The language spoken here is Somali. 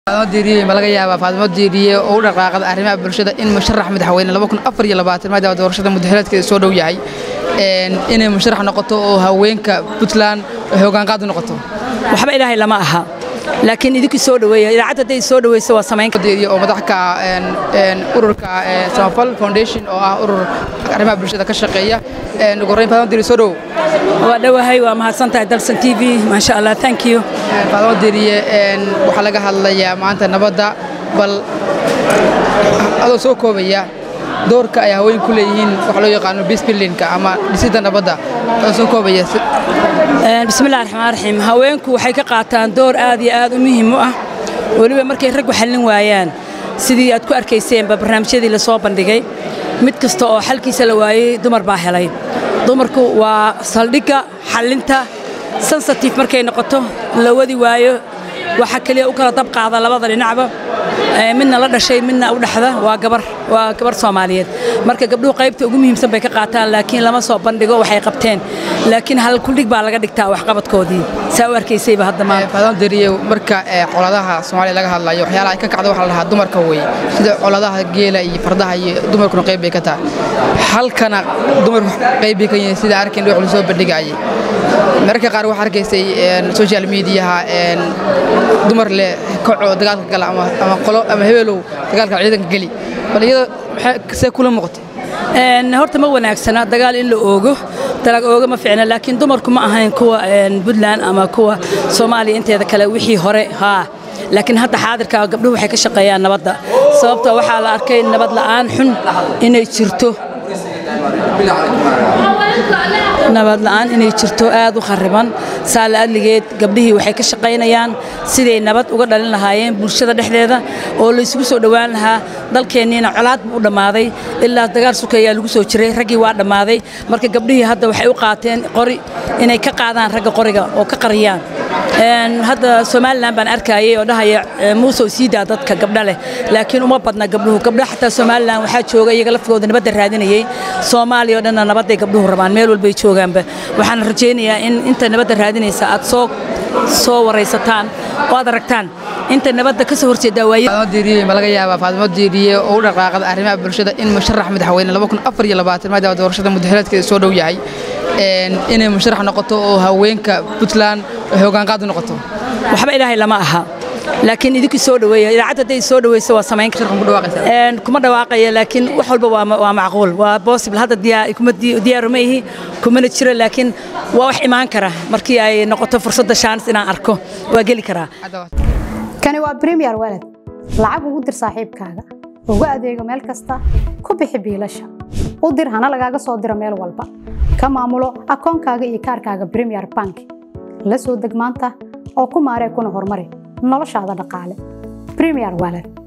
diiriye ma laga yaabaa faadimo diiriye oo u dhaqaaqada arrimaha bulshada in musharax madaxweyne maadaama doorashada muddaxileedkeeda soo dhow yahay inay musharax noqoto oo haweenka puntland hoggaanqaad u noqoto waxba ilaahay lama aha laakiin idinku soo dhaweeya idaacadda hadday soo dhaweyso waa samayn diiriye oo madax ka ururka samafal foundation oo ah urur arrimaha bulshada ka shaqeeya ugu horreyn faadimo diiriye soo dhow waa dhowahay waa mahadsantahay dalsan t v maasha allah thank you faadimo diiriye waxaa laga hadlayaa maanta nabadda bal adoo soo koobaya doorka ay haweenku ku leeyihiin waxa loo yaqaano bisbillinka ama dhisidda nabadda adoo soo koobaya bismillahi raxmaan raxiim haweenku waxay ka qaataan door aad iyo aad u muhiim u ah weliba markay raggu xallin waayaan sidii aad ku arkayseenba barnaamijyadii la soo bandhigay mid kasta oo xalkiisa la waayey dumar baa helay dumarku waa saldhigga xallinta sensitive markay noqoto la wadi waayo waxa keliya u kala dab qaada labada dhinacba midna la dhashay midna u dhexda waa gabar waa gabar soomaaliyeed marka gabdhuhu qaybta ugu muhiimsan bay ka qaataan laakiin lama soo bandhigo waxay qabteen laakiin hal kuldhig baa laga dhigtaa waxqabadkoodii saa u arkaysayba hadda maanta faadimo deriye marka coladaha soomaaliya laga hadlayo waxyaalaha ay ka kacda waxaa la dhahaa dumarka weeye sida coladaha geela iyo fardaha iyo dumarkuna qayb bay ka tahay halkana dumarku qayb bay ka yihiin sida arkayn wax lasoo bandhigayay mararka qaar waxaa arkaysay social mediaha dumar leh kacoo dagaalka gala ama qolo ama hebelow dagaalka ciidanka geli bal iyada see kula muuqatay horta ma wanaagsana dagaal in la oogo dalag ooga ma fiicna laakiin dumarku ma ahayn kuwa puntland ama kuwa soomaaliya inteeda kale wixii hore haa laakiin hadda xaadirka gabdhuhu waxay ka shaqeeyaan nabadda sababta waxaa la arkay nabad la'aan xun inay jirto nabad la'aan inay jirto aad u khariban saala adligeed gabdhihii waxay ka shaqaynayaan siday nabad uga dhalin lahaayeen bulshada dhexdeeda oo laysugu soo dhowaan lahaa dalkeenniina colaad buu u dhammaaday ilaa dagaal sukayaa lagu soo jiray raggii waa dhammaaday marka gabdhihii hadda waxay u qaateen qori inay ka qaadaan ragga qoriga oo ka qariyaan hadda somalilan baan arkayay oo dhahaya muusow siidaa dadka gabdha leh laakiin uma badna gabdhuhu gabdha xataa somalilan waxaa jooga iyaga laftigooda nabadda raadinayay soomaaliya oo dhanna nabadday gabdhuhu rabaan meel walbay joogaanba waxaan rajaynayaa in inta nabadda raadinaysa aad soo soo waraysataan oo aad aragtaan inta nabadda ka soo horjeedaa waaye diiriye ma laga yaabaa faadimo diiriye oo u dhaqaaqada arrimaha bulshada in musharax madaxweyne maadaama doorashada muddaxileedkeeda soo dhow yahay inay musharax noqoto oo haweenka puntland hoggaanqaad u noqoto waxba ilaahay lama aha laakiin idinku soo dhaweeya idaacadda hadday soo dhaweyso waa samayn kuma dhawaaqaya laakiin wax walba waa macquul waa possible hadda kuma diyaaru ma ihi kumana jiro laakiin waa wax imaan kara markii ay noqoto fursadda shaanis inaan arko waa geli karaa kani waa premier walad lacag ugu dir saaxiibkaaga ugu adeego meel kasta ku bixi biilasha u dir hana lagaaga soo diro meel walba ka maamulo akoonkaaga iyo kaarkaaga premier bank la soo deg maanta oo ku maaree kuna horumari noloshaada dhaqaale premier walad